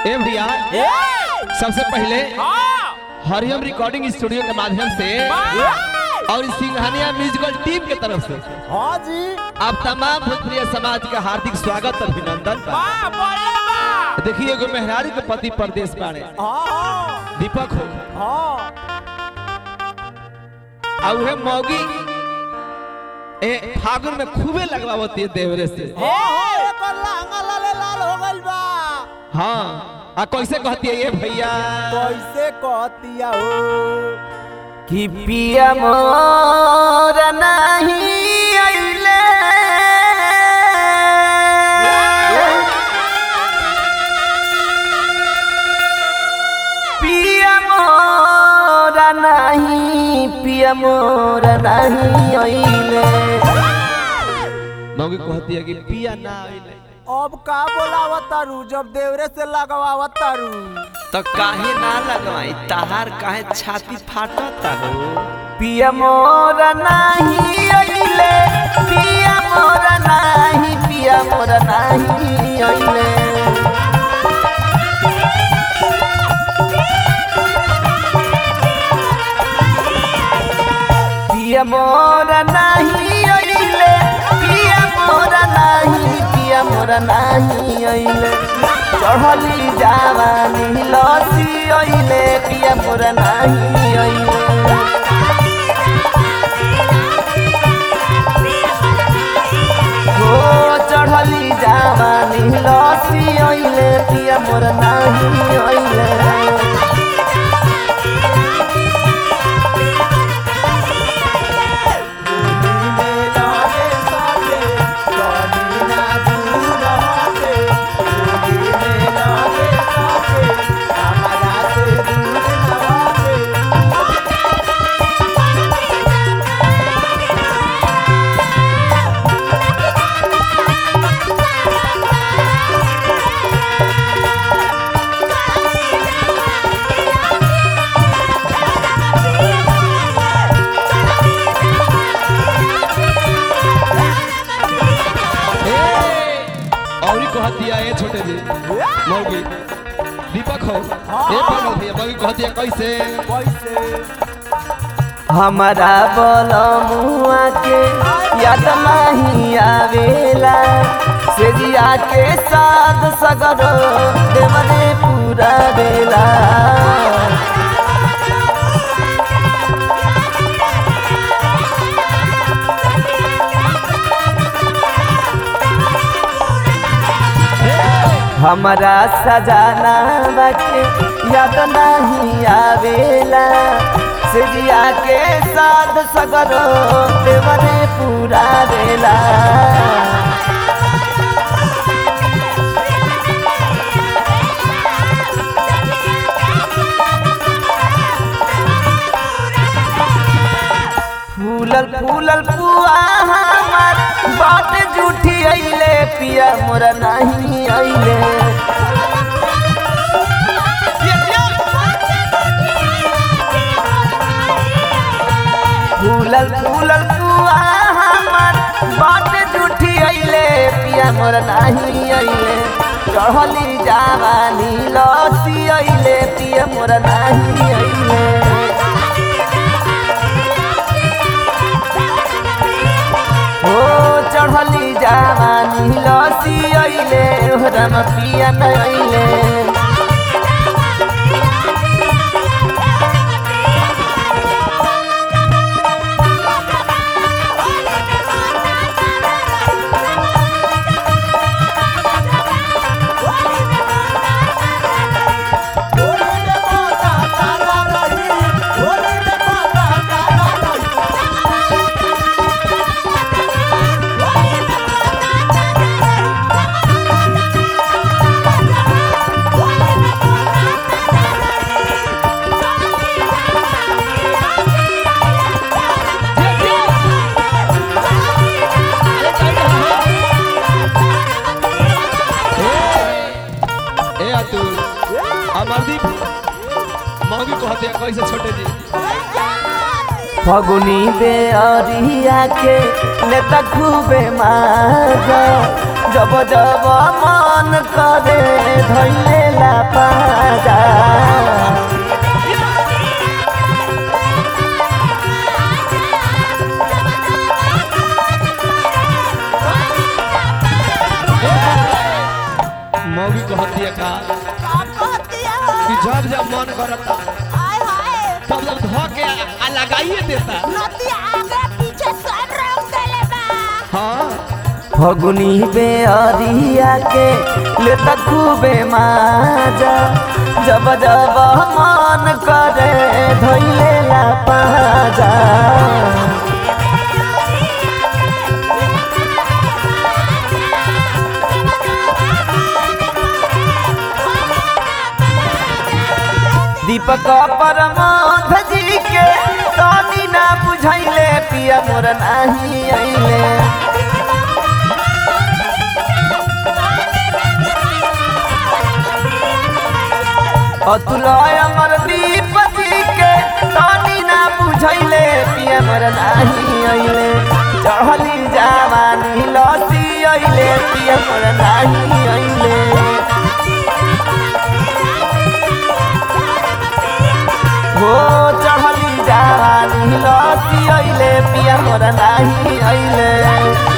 ए भैया सबसे पहले हरियम रिकॉर्डिंग स्टूडियो के माध्यम से और सिंघानिया म्यूजिकल टीम के तरफ से हाँ जी आप तमाम भोजपुरिया समाज का हार्दिक स्वागत और अभिनंदन बा देखिए एगो मेहरारू के पति परदेश बाड़े हाँ दीपक हो हाँ आ उहे मौगी ए फागुन में खूबे लगवावती है देवरे से हाँ एकर लहंगा लाले लाल हो गइल बा हाँ आ कैसे कहती है ये भैया कैसे कहतिया हो कि पिया मोर नहीं अइले पिया मोर नहीं पिया मोर नहीं अइले मौगी कहती है कि पिया ना आइले अब का बोलावत तारू जब देवरे से लगवावत तारू तो काहे ना लगवाई तहार काहे छाती फाटता हो पिया मोर नाही अइले पिया मोर नाही पिया मोर नाही अइले पिया मोर नाही अइले पिया मोर नाही पिया मोर नाही अइले चढ़ली जावानी लसी अइले पिया मोर नाही अइले हो चढ़ली जावानी लसी अइले पिया मोर नाही अइले और ही कहती है ये छोटे जी मौगी दीपक हो ये बोलो भैया मौगी कहती है कैसे कैसे हमारा बलमुआ के याद नहीं आवेला सेजिया के साथ सगरो देवरे पूरा बेला हमारा सजाना बाके याद नहीं आवेला सेजिया के साथ सगरो देवरे पूरा बेला फूलल फूलल पुआ हमार बात झूठी अइले पिया मोरा नहीं अइले फूलल फूलल पुआ हमार बात झूठी अइले पिया मोरा नहीं अइले चढ़ली जावानी लसी अइले पिया मोरा नहीं अइले ओ चढ़ली जावानी लसी अइले ओहरम पिया न अइले ए अतुल अमरदीप मौगी कहती है कैसे छोटे जी फगुनी बेअरिया के नेता खूबे माजा जब जब मन करे धैले ला पाजा मौगी कहती है का कि जब जब मन करता तब जब धो के आ- आ लगाइए देता हाँ फगुनी बेअरिया के लेता खूबे माजा जब जब मन करे धैले ला पाजा दीपक परमाध जी के तानी ना बुझैले पिया मोर नाही अइले अतुल अमर दीप जी के तानी ना बुझैले पिया मोर नाही अइले चढ़ली जवानी लसी अइले पिया मोर नाही अइले हो चढ़ली जवानी लसी अइले पिया मोर नाही अइले